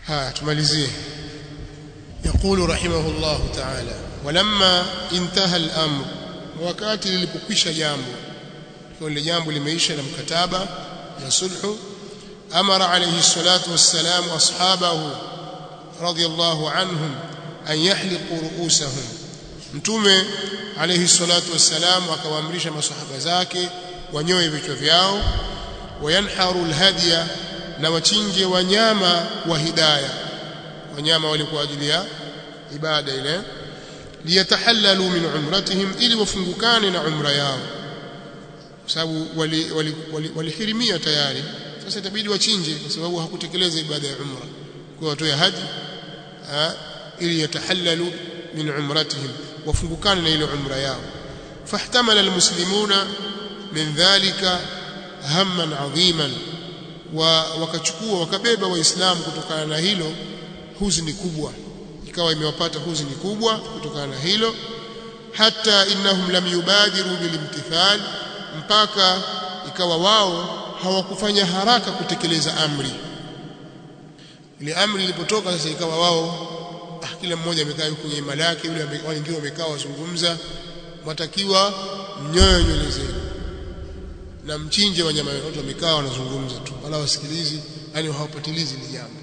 ها tumalizie يقول رحمه الله تعالى ولما انتهى الامر wakati lilipokwisha jambo kwa ile jambo limeisha na mkataba na sulhu amara alayhi salatu wassalam ashabahu radiyallahu anhum an yahliqu ru'usahum mtume alayhi salatu wassalam akawaamrisha masahaba zake wanyoe vichwa vyao wayanharu alhadiya na wachinje wanyama wa hidaya wanyama wale kwa ajili ya ibada ile liyatahallalu min umratihim ili wafungukane na umra yao kwa sababu walihirimia tayari sasa itabidi wachinje kwa sababu hakutekeleza ibada ya umra kwa watoe haji ili yatahallalu min umratihim wafungukane na ile umra yao fahtamala almuslimuna min dhalika hamman adhiman wa wakachukua wakabeba waislamu kutokana na hilo huzuni kubwa ikawa imewapata huzuni kubwa kutokana na hilo hata innahum lam yubadiru bilimtithal mpaka ikawa wao hawakufanya haraka kutekeleza amri ile amri ilipotoka sasa ikawa wao ah, kila mmoja amekaa kwenye imani yake yule wengine wamekaa wazungumza matakiwa mnyoyo nywele zenu na mchinje wanyama wote wamekaa wanazungumza tu wala wasikilizi yani hawapatilizi ni jambo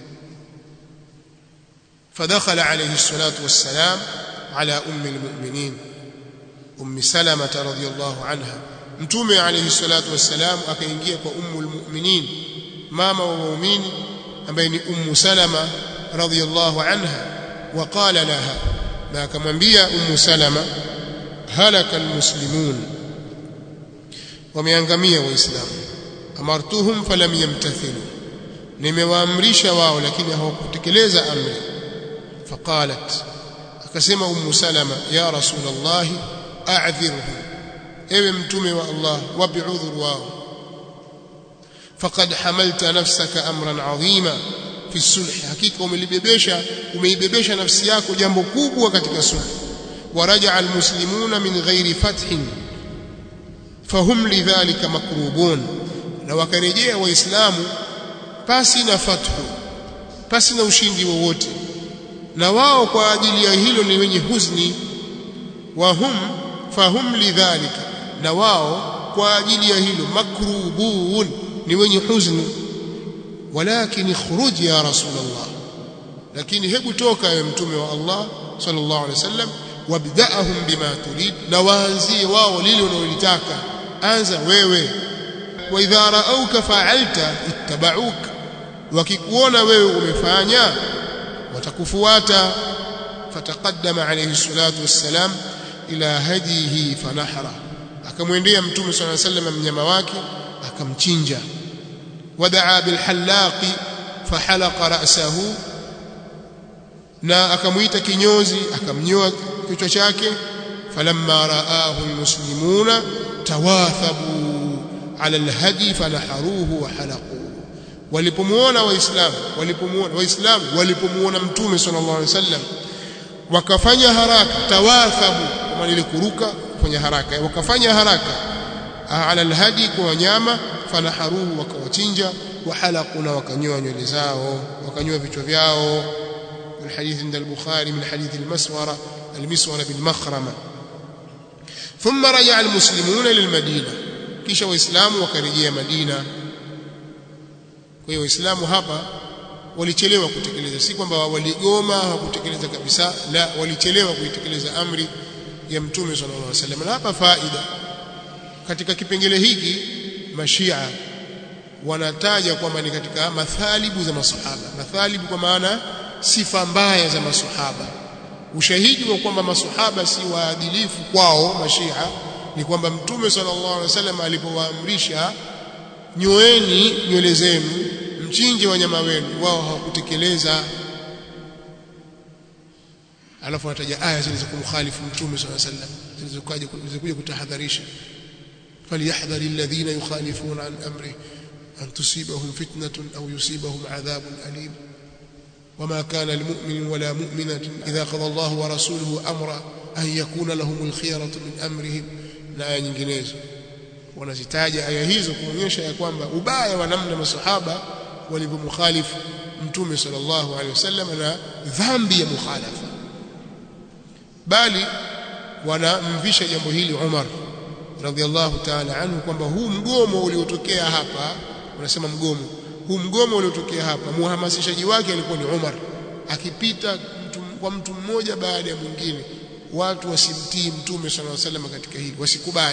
فدخل عليه الصلاة والسلام على أم المؤمنين أم سلمة رضي الله عنها متومي عليه الصلاة والسلام akaingia kwa أم المؤمنين ماما ومؤمن ambaye أم سلمة رضي الله عنها وقال لها na akamwambia أم سلمة هلك المسلمون wameangamia waislamu amartuhum falam yamtathilu nimewaamrisha wao lakini hawakutekeleza amri faqalat akasema ummu salama ya rasul allah a'dhirhu ewe mtume wa allah wapi udhuru wao faqad hamalta nafsaka amran adhima fi sulh hakika umelibebesha umeibebesha nafsi yako jambo kubwa katika sulh waraja almuslimuna min ghairi fathin fahum lidhalika makrubun na wakarejea waislamu pasi na fathu pasi na ushindi wowote na wao kwa ajili ya hilo ni wenye huzni wahum fahum lidhalika na wao kwa ajili ya hilo makrubun ni wenye huzni walakin ikhruj ya rasulullah lakini hebu toka ewe mtume wa Allah sallallahu alaihi wasallam wabda'ahum bima turid na waanzie wao lile unalolitaka anza wewe wa idha ra'auka fa'alta ittaba'uka wakikuona wewe umefanya watakufuata fataqaddama alayhi salatu wassalam ila hadihi fanahara akamwendea mtume swalla sallam mnyama wake akamchinja wadaa bilhalaqi fahalaqa ra'sahu na akamuita kinyozi akamnyoa kichwa chake falamma raahu almuslimuna tawathabu ala alhadi fanaharuhu wa halaqu walipomuona waislamu walipomuona waislamu walipomuona mtume sallallahu alaihi wasallam wakafanya haraka tawathabu kama ile kuruka kufanya haraka wakafanya haraka ala alhadi kwa wanyama fanaharuhu wakawachinja wa halaqu na wakanyoa nywele zao wakanyoa vichwa vyao والحديث عند البخاري من حديث المسورة المسورة بالمخرمة ثم رجع المسلمون للمدينة kisha waislamu wakarejea Madina kwa hiyo waislamu hapa walichelewa kutekeleza si kwamba waligoma hawakutekeleza kabisa la walichelewa kuitekeleza amri ya mtume sallallahu alaihi wasallam na hapa faida katika kipengele hiki mashia wanataja kwamba ni katika mathalibu za masahaba mathalibu kwa maana sifa mbaya za masahaba ushahidi wa kwamba masahaba si waadilifu kwao mashia ni kwamba mtume sallallahu alaihi wasallam alipowaamrisha nyoeni nywele zenu mchinje wanyama wenu wao hawakutekeleza alafu anataja aya zilizokumkhalifu mtume sallallahu alaihi wasallam zilizokuja zilizokuja kutahadharisha falyahdhari alladhina yukhalifuna an amri an tusibahum fitnatun aw yusibahum adhabun alim وما كان لمؤمن ولا مؤمنة إذا قضى الله ورسوله أمرا أن يكون لهم الخيرة من أمرهم na aya nyinginezo wanazitaja aya hizo kuonyesha ya kwamba ubaya wa namna masahaba walivyomkhalifu mtume sallallahu alaihi wasallam na dhambi ya mukhalafa bali wanamvisha jambo hili Umar radhiallahu ta'ala anhu kwamba huu mgomo uliotokea hapa unasema mgomo huu mgomo uliotokea hapa muhamasishaji wake alikuwa ni Umar akipita mtu, kwa mtu mmoja baada ya mwingine watu wasimtii mtume sallallahu alaihi wasallam katika hili wasikubali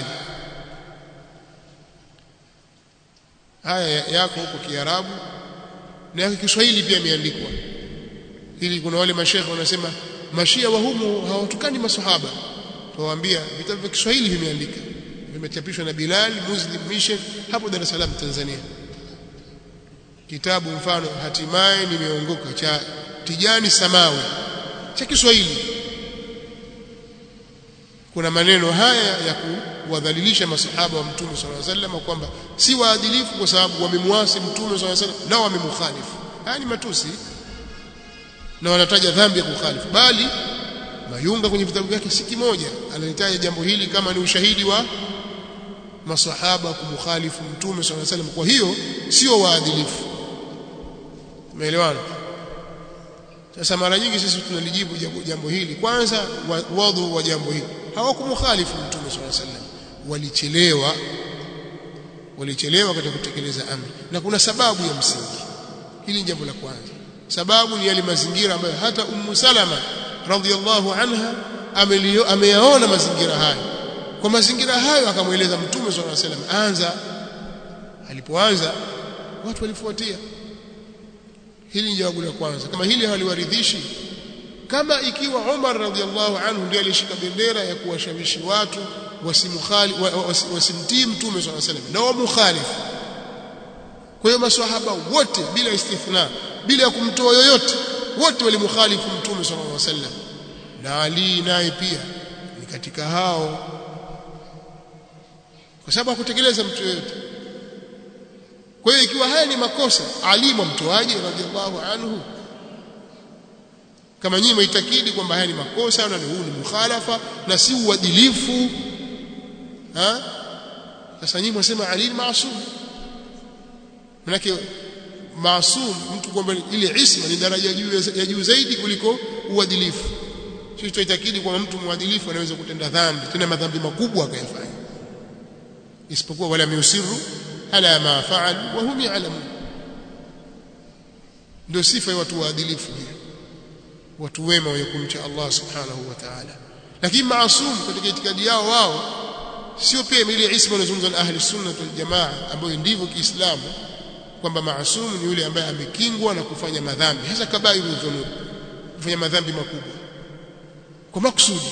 haya yako huko Kiarabu na yako Kiswahili pia imeandikwa ili kuna wale mashekhe wanasema mashia wa humu hawatukani masahaba tuwaambia vitabu vya Kiswahili vimeandika vimechapishwa na Bilal Muslim Mission hapo Dar es Salaam Tanzania kitabu mfano hatimaye nimeongoka cha Tijani Samawi cha Kiswahili kuna maneno haya ya kuwadhalilisha masahaba wa mtume sallallahu alaihi wasallam kwamba si waadilifu kwa sababu wamemwasi mtume sallallahu alaihi wasallam na wamemkhalifu haya ni matusi na wanataja dhambi ya kukhalifu bali Mayunga kwenye vitabu vyake si kimoja analitaja jambo hili kama ni ushahidi wa masahaba kumkhalifu mtume sallallahu alaihi wasallam kwa hiyo sio waadilifu umeelewana sasa mara nyingi sisi tunalijibu jambo, jambo hili kwanza wadhu wa jambo hili hawakumkhalifu mtume sallallahu alaihi wasallam walichelewa walichelewa katika kutekeleza amri na kuna sababu ya msingi hili ni jambo la kwanza sababu ni yale mazingira ambayo hata ummu salama radhiallahu anha ameyaona mazingira hayo kwa mazingira hayo akamweleza mtume sallallahu alaihi wasallam anza alipoanza watu walifuatia hili ni jawabu la kwanza kama hili haliwaridhishi kama ikiwa Umar radhiallahu anhu ndiye alishika bendera ya kuwashawishi watu wasimkhali wasimtii mtume sallallahu alaihi wasallam na wamukhalifu kwa hiyo maswahaba wote bila istithna bila ya kumtoa yoyote wote walimkhalifu mtume sallallahu alaihi wasallam na Ali naye pia ni katika hao kwa sababu hakutekeleza mtu yoyote kwa hiyo ikiwa haya ni makosa Ali mwamtoaje radhiallahu anhu kama nyinyi maitakidi kwamba haya ni makosa na huu ni mukhalafa na si uadilifu ha sasa nyinyi mwasema Ali ni maasum manake maasum mtu kwamba ile isma ni daraja ya juu zaidi kuliko uadilifu sisi tunaitakidi kwamba mtu mwadilifu anaweza kutenda dhambi tena madhambi makubwa akayafanya isipokuwa wala yusiru ala ma faal wa hum ya'lamun ndio sifa ya watu waadilifu hiyo watu wema wenye kumcha Allah subhanahu wa ta'ala lakini maasum katika itikadi yao wao sio pia ile isma inazungumzwa na ahli sunna wal jamaa ambayo ndivyo Kiislamu kwamba maasum ni yule ambaye amekingwa na kufanya madhambi hasa kabairu dhunub kufanya madhambi makubwa kwa makusudi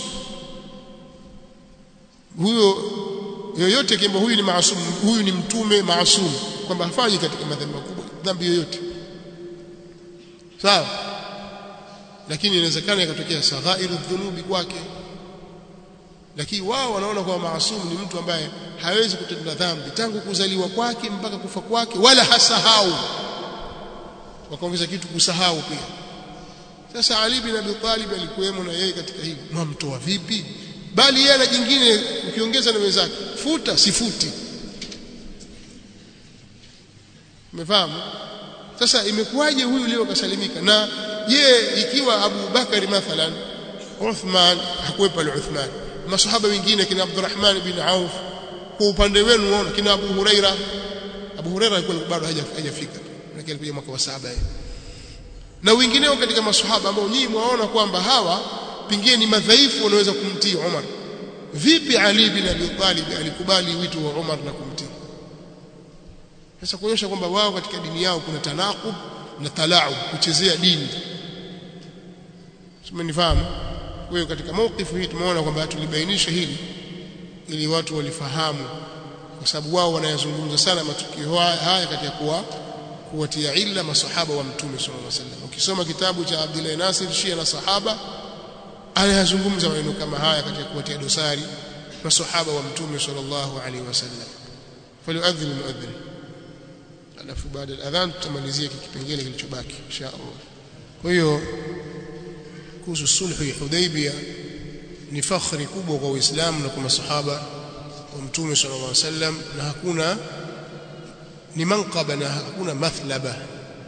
huyo yoyote kwamba huyu ni maasum huyu ni mtume maasum kwamba hafanyi katika madhambi makubwa dhambi yoyote sawa lakini inawezekana ikatokea saghairu dhunubi kwake lakini wao wanaona kwamba maasum ni mtu ambaye hawezi kutenda dhambi tangu kuzaliwa kwake mpaka kufa kwake wala hasahau wakaongeza kitu kusahau pia sasa Ali bin Abi Talib alikuwemo na yeye katika hili mwamtoa vipi bali yeye na jingine ukiongeza na wenzake futa sifuti umefahamu sasa imekuwaje huyu leo kasalimika na je ikiwa Abu Bakari mathalan Uthman hakuwepo pale Uthman masahaba wengine kina Abdurrahman bin Auf kwa upande wenu unaona kina Abu Huraira Abu Huraira alikuwa bado hajafika lakini alikuja mwaka wa saba na wengineo katika masahaba ambao nyinyi mwaona kwamba hawa pengine ni madhaifu wanaweza kumtii Umar vipi Ali bin Abi Talib alikubali wito wa Umar na kumtii sasa kuonyesha kwamba wao katika dini yao kuna tanaqub na talaub kuchezea dini simenifahamu kwa hiyo katika mawkifu hii tumeona kwamba tulibainisha hili ili watu walifahamu kwa sababu wao wanayazungumza sana matukio haya katika kuwa kuwatia illa masahaba wa mtume sallallahu alaihi wasallam ukisoma kitabu cha Abdullah Nasir Shia na sahaba anayazungumza maneno kama haya katika kuwatia dosari masahaba wa mtume sallallahu alaihi wasallam falyuadhin muadhin alafu baada ya adhan tutamalizia kipengele kilichobaki insha Allah kwa hiyo kuhusu sulhu ya Hudaybiyah ni fakhri kubwa kwa Uislamu na kwa masahaba wa mtume sallallahu alaihi wasallam na hakuna ni manqaba na hakuna mathlaba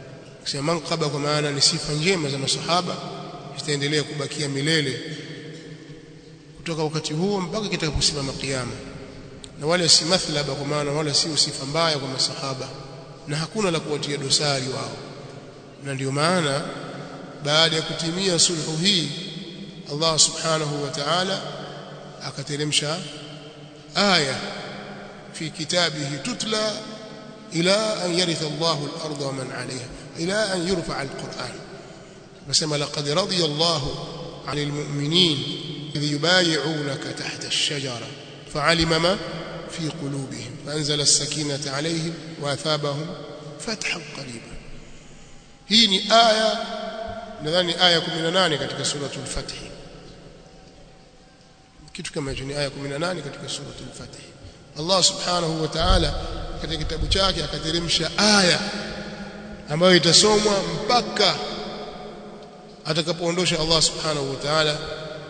kusema manqaba kwa maana ni sifa njema za masahaba zitaendelea kubakia milele kutoka wakati huo mpaka kitakaposimama kiyama na wala si mathlaba kwa maana wala si sifa mbaya kwa masahaba na hakuna la kuwatia dosari wao na ndio maana baada ya kutimia sulhu hii Allah subhanahu wa ta'ala akateremsha aya fi kitabihi tutla ila an yaritha Allahu al-ardha wa man 'alayha ila an yurfa al-Qur'an nasema laqad radiya Allahu 'anil mu'minin idh yubay'unaka tahta ash-shajara fa'alima ma fi qulubihim فأنزل السكينة عليهم وأثابهم فتحا قريبا hii ni aya nadhani aya 18 katika suratul fath kitu kama hicho ni aya 18 katika suratul fath Allah subhanahu wa ta'ala katika kitabu chake akateremsha aya ambayo itasomwa mpaka atakapoondosha Allah subhanahu wa ta'ala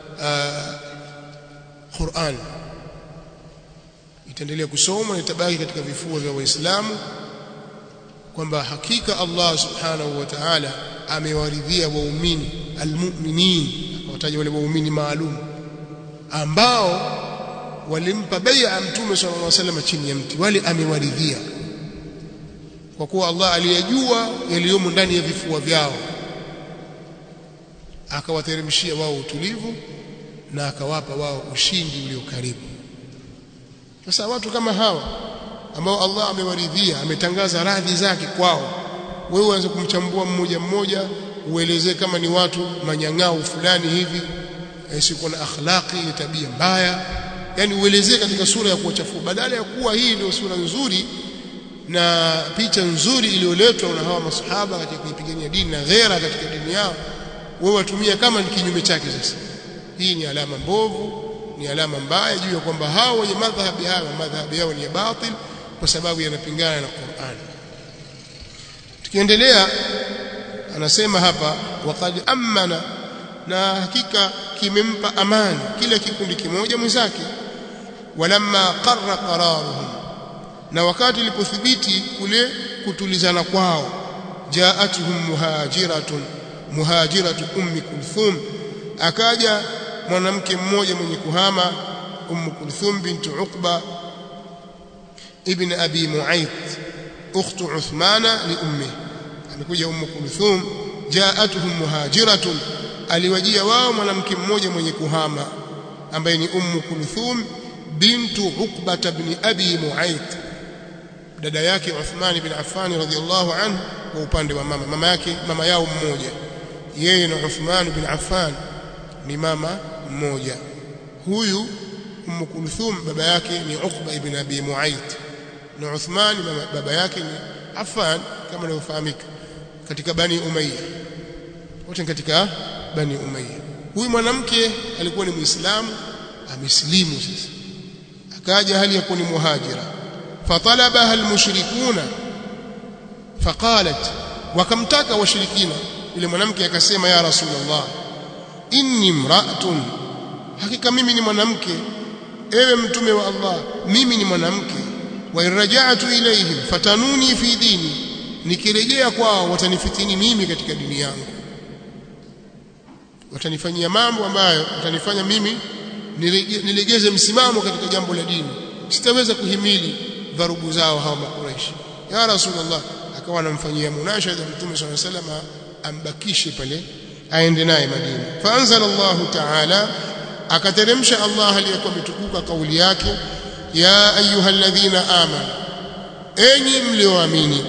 Qur'an itaendelea kusomwa na itabaki katika vifua vya waislamu kwamba hakika Allah subhanahu wa ta'ala amewaridhia waumini almu'minin akawataja wale waumini maalum ambao walimpa bai'a mtume sallallahu alaihi wasallam chini ya mti wale amewaridhia kwa kuwa Allah aliyejua yaliyomo ndani ya vifua vyao akawateremshia wao utulivu na akawapa wao ushindi ulio karibu sasa watu kama hawa ambao Allah amewaridhia ametangaza radhi zake kwao wewe uanze kumchambua mmoja mmoja uelezee kama ni watu manyang'au fulani hivi siko na akhlaqi tabia mbaya yani uelezee katika sura ya kuwachafua badala ya kuwa hii ndio sura nzuri na picha nzuri iliyoletwa na hawa masahaba katika kuipigania dini na ghera katika dini yao wewe watumia kama ni kinyume chake sasa hii ni alama mbovu ni alama mbaya juu ya kwamba hao wenye madhhabi hayo madhhabi yao ni batil kwa sababu yanapingana na Qur'an tukiendelea anasema hapa waqad amana na hakika kimempa amani kila kikundi kimoja mwenzake walamma qarra qararuhum na wakati ilipothibiti kule kutulizana kwao jaatuhum muhajiratun muhajiratu ummi kulthum akaja mwanamke mmoja mwenye kuhama ummu kulthum bintu uqba ibn abi muayth ukhtu uthmana li ummi amekuja ummu kulthum jaatuhum muhajiratun aliwajia wao mwanamke mmoja mwenye kuhama ambaye ni ummu kulthum bintu uqba ibn abi muayth dada yake Uthman bin Affan radhiyallahu anhu kwa upande wa mama mama yake mama yao mmoja yeye na Uthman bin Affan ni mama mmoja huyu Umm Kulthum baba yake ni Uqba ibn Abi Muayth na Uthman mama baba yake ni Affan kama inavyofahamika katika Bani Umayya wote katika Bani Umayya huyu mwanamke alikuwa ni Muislamu amesilimu sasa akaja hali ya kuwa ni muhajira fatalabaha almushrikuna faqalat wakamtaka washirikina yule mwanamke akasema ya rasulullah inni imra'atun hakika mimi ni mwanamke ewe mtume wa Allah mimi ni mwanamke wa irja'tu ilayhim fatanuni fi dini nikirejea kwao watanifitini mimi katika dini yangu watanifanyia mambo ambayo watanifanya mimi nilegeze msimamo katika jambo la dini sitaweza kuhimili dharubu zao hawa makuraishi ya rasulullah akawa anamfanyia munashada mtume sallallahu alaihi wasallam ambakishe pale aende naye Madina faanzala Allahu ta'ala akateremsha Allah aliyekuwa mtukuka kauli yake ya ayyuhalladhina amanu enyi mlioamini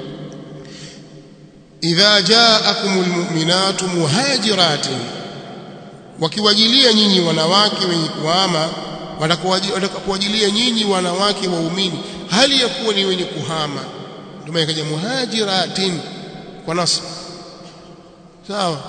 idha ja'akumul mu'minatu muhajiratin wakiwajilia nyinyi wanawake wenye kuama watakapowajilia nyinyi wanawake waumini hali ya kuwa ni wenye kuhama ndio maana ikaja muhajiratin kwa nasb sawa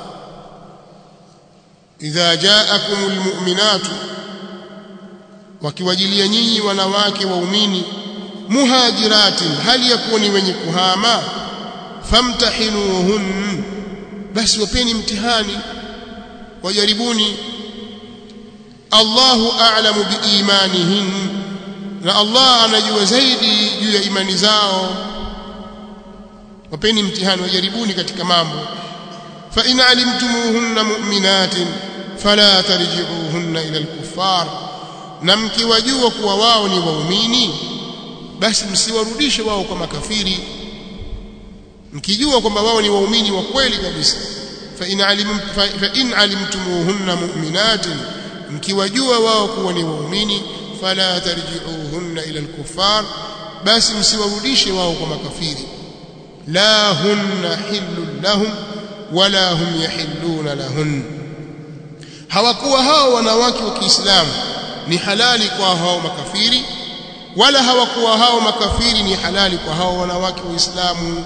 idha ja'akumul mu'minatu wakiwajilia nyinyi wanawake waumini muhajiratin hali ya kuwa ni wenye kuhama famtahinuhun basi wapeni mtihani wajaribuni Allahu a'lamu biimanihin na Allah anajua zaidi juu ya imani zao wapeni mtihani wajaribuni katika mambo fa in alimtumuhunna mu'minatin fala tarji'uhunna ila al-kuffar na mkiwajua kuwa wao ni waumini basi msiwarudishe wao kwa makafiri mkijua kwamba wao ni waumini wa kweli kabisa fa in alim fa in alimtumuhunna mu'minatin mkiwajua wao kuwa ni waumini fala tarji'uhunna ila al-kuffar basi msiwarudishe wao kwa makafiri la hunna hillun lahum wala hum yahilluna lahun hawakuwa hao wanawake wa Kiislamu ni halali kwa hao makafiri wala hawakuwa hao makafiri ni halali kwa hao wanawake wa Uislamu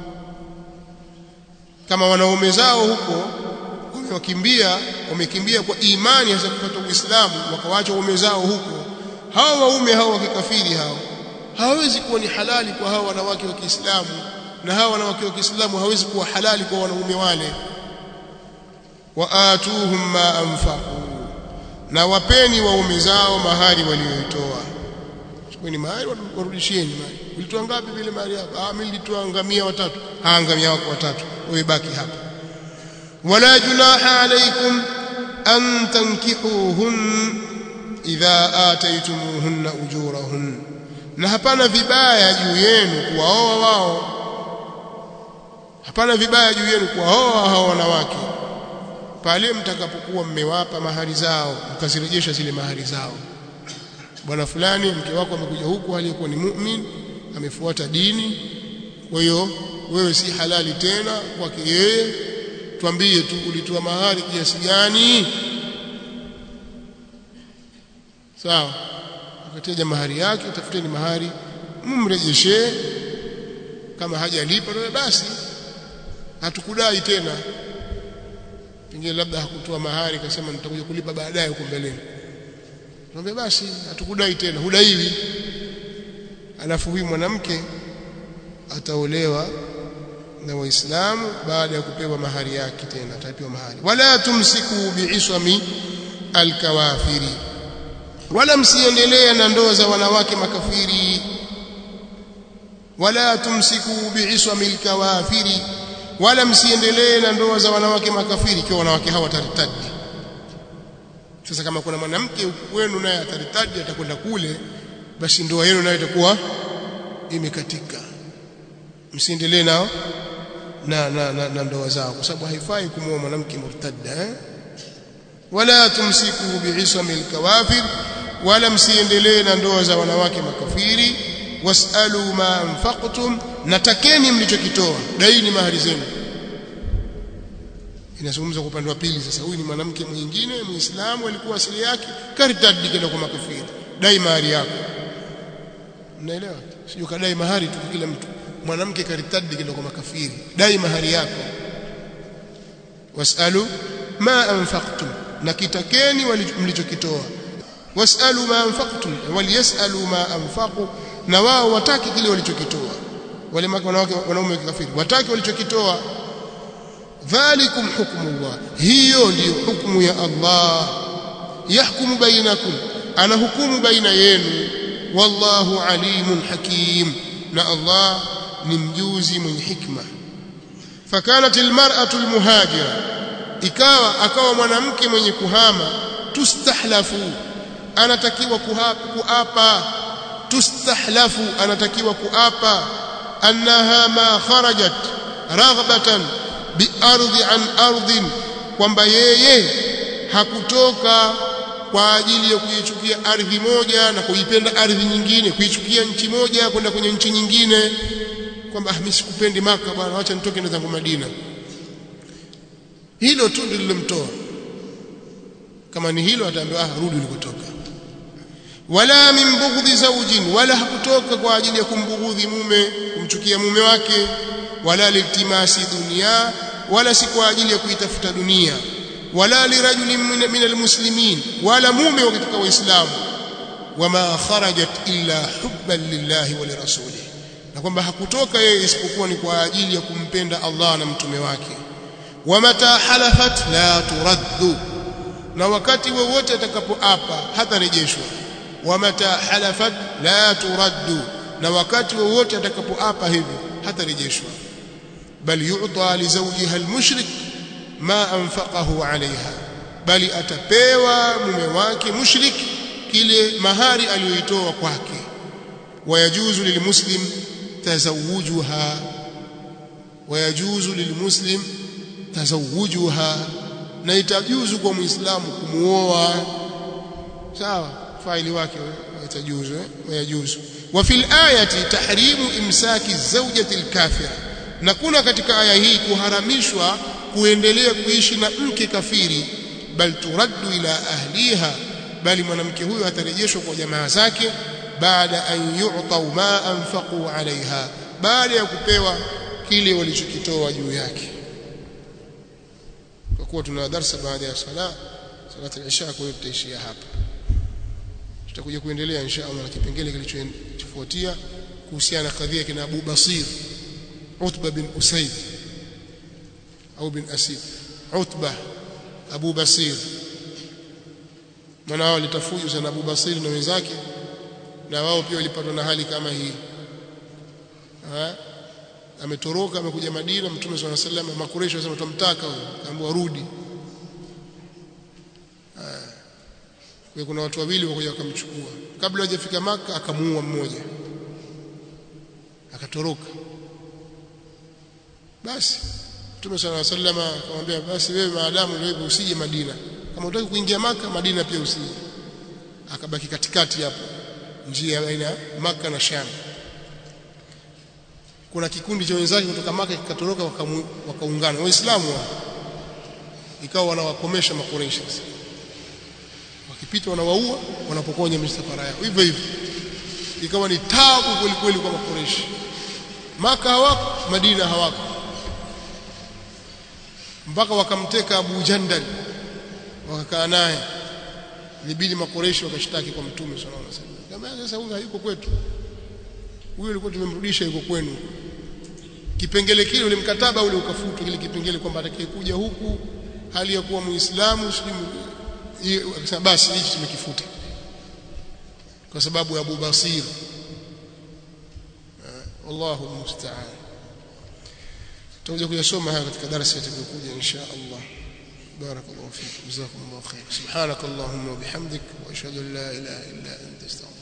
kama wanaume zao huko wamewakimbia wamekimbia kwa imani hasa kupata Uislamu wakawaacha waume zao huko hao waume hao wa kikafiri hao hawawezi kuwa ni halali kwa hao wanawake wa Kiislamu na hao wanawake wa Kiislamu hawezi kuwa halali kwa wanaume wale waatuhum ma anfaqu na wapeni waume zao mahari walioitoa chukueni mahari warudishieni mahari ulitoa ngapi vile mahari hapo ah mimi nilitoa ngamia watatu ah ngamia wako watatu wewe baki hapa wala junaha alaykum an tankihuhun idha ataytumuhunna ujurahun na hapana vibaya juu yenu kuwaoa wao hapana vibaya juu yenu kuwaoa hao wanawake pale mtakapokuwa mmewapa mahari zao mkazirejesha zile mahari zao bwana fulani mke wako amekuja huku aliyekuwa ni mu'min amefuata dini kwa hiyo wewe si halali tena kwake yeye twambie tu ulitoa mahari kiasi gani sawa akateja mahari yake tafuteni mahari mumrejeshee kama hajalipa basi hatukudai tena pengine labda hakutoa mahari akasema nitakuja kulipa baadaye huko mbeleni Tuambie basi hatukudai tena hudaiwi alafu huyu mwanamke ataolewa na waislamu baada ya kupewa mahari yake tena atapewa mahari wala tumsiku biiswami alkawafiri wala msiendelee na ndoa za wanawake makafiri wala tumsiku biiswami alkawafiri wala msiendelee na ndoa za wanawake makafiri ikiwa wanawake hawa taritadi sasa kama kuna mwanamke wenu naye ataritadi atakwenda kule basi ndoa yenu nayo itakuwa imekatika msiendelee nao na, na, na, na ndoa zao kwa sababu haifai kumwoa mwanamke murtadda eh? wala tumsiku biisami alkawafir wala msiendelee na ndoa za wanawake makafiri wasalu ma anfaqtum natakeni mlichokitoa daini mahari zenu inazungumza kwa upande wa pili sasa huyu ni mwanamke mwingine muislamu alikuwa asili yake karitadi kwenda kwa makafiri dai mahari yako mnaelewa sio kadai mahari tu kila mtu mwanamke karitadi kwenda kwa makafiri dai mahari yako wasalu ma anfaqtum na kitakeni mlichokitoa wasalu ma anfaqtum waliyasalu ma anfaqu na wao wataki kile walichokitoa wale wanawake wanaume kafiri wataki walichokitoa dhalikum hukmullah hiyo ndiyo hukumu ya Allah yahkumu bainakum ana hukumu baina yenu wallahu alimun hakim na Allah ni mjuzi mwenye hikma fakanat almar'atu almuhajira ikawa akawa mwanamke mwenye kuhama tustahlafu anatakiwa kuapa tustahlafu anatakiwa kuapa annaha ma kharajat raghbatan biardhi an ardhin kwamba yeye hakutoka kwa ajili ya kuichukia ardhi moja na kuipenda ardhi nyingine kuichukia nchi moja kwenda kwenye nchi nyingine kwamba mimi sikupendi maka bwana acha nitoke na zangu Madina hilo tu ndilo lilomtoa kama ni hilo ataambiwa ah rudi ulikotoka wala min bughdhi zawjin wala hakutoka kwa ajili ya kumbughudhi mume kumchukia mume wake wala litimasi dunia wala si kwa ajili ya kuitafuta dunia wala lirajulin min almuslimin wala mume wa katika waislamu wama kharajat illa hubban lillahi wa lirasulihi na kwamba hakutoka yeye isipokuwa ni kwa ajili ya kumpenda Allah na mtume wake wamata halafat la turaddu na wakati wowote atakapoapa hatarejeshwa wamata halafat la turaddu na wakati wowote atakapoapa hivyo hatarejeshwa bal yu'ta li zawjiha almushrik ma anfaqahu 'alayha bali atapewa mume wake mushrik kile mahari aliyoitoa kwake wayajuzu lilmuslim tazawujuha wayajuzu lilmuslim tazawujuha na itajuzu kwa muislamu kumuoa sawa faili wake itajuzu eh wayajuzu wa fil ayati tahrimu imsaki zawjati alkafira na kuna katika aya hii kuharamishwa kuendelea kuishi na mke kafiri bal turaddu ila ahliha bali mwanamke huyo atarejeshwa kwa jamaa zake baada an yu'tau ma anfaqu alaiha baada ya kupewa kile walichokitoa juu yake kwa kuwa tuna darasa baada ya sala salat al-isha kwa hiyo tutaishia hapa tutakuja kuendelea insha Allah na kipengele kilichofuatia kuhusiana na kadhia kina Abu Basir Utba bin Usaid au bin Asid Utba Abu Basir maana wao litafuju sana Abu Basir na wenzake na wao pia walipatwa na hali kama hii ha? ametoroka amekuja Madina Mtume swalla sallam makureshi wasema tumtaka huyo ambaye rudi kwa kuna watu wawili wakuja wakamchukua kabla hajafika maka akamuua mmoja akatoroka basi Mtume swalla sallam akamwambia basi wewe maadamu wewe usije Madina kama unataka kuingia maka Madina pia usije akabaki katikati hapo njia baina maka na Sham kuna kikundi cha wenzake kutoka maka kikatoroka wakaungana waislamu ikawa wanawakomesha makureishi wakipita wanawaua wanapokonya misafara yao hivyo hivyo ikawa ni tabu kweli kweli kwa makureishi maka hawako madina hawako mpaka wakamteka Abu Jandal wakakaa naye ilibidi makoreshi wakashtaki kwa mtume sallallahu alaihi wasallam kama sasa huyu hayuko kwetu huyo alikuwa tumemrudisha yuko kwenu kipengele kile ule mkataba ule ukafutwa kile kipengele kwamba atakayekuja huku hali ya kuwa muislamu sijui akasema basi hichi tumekifuta kwa sababu ya Abu Basir wallahu musta'an tutakuja kuyasoma haya katika darasa itakayokuja insha Allah بارك الله فيك جزاكم الله خير سبحانك اللهم وبحمدك واشهد ان لا اله الا انت استغفرك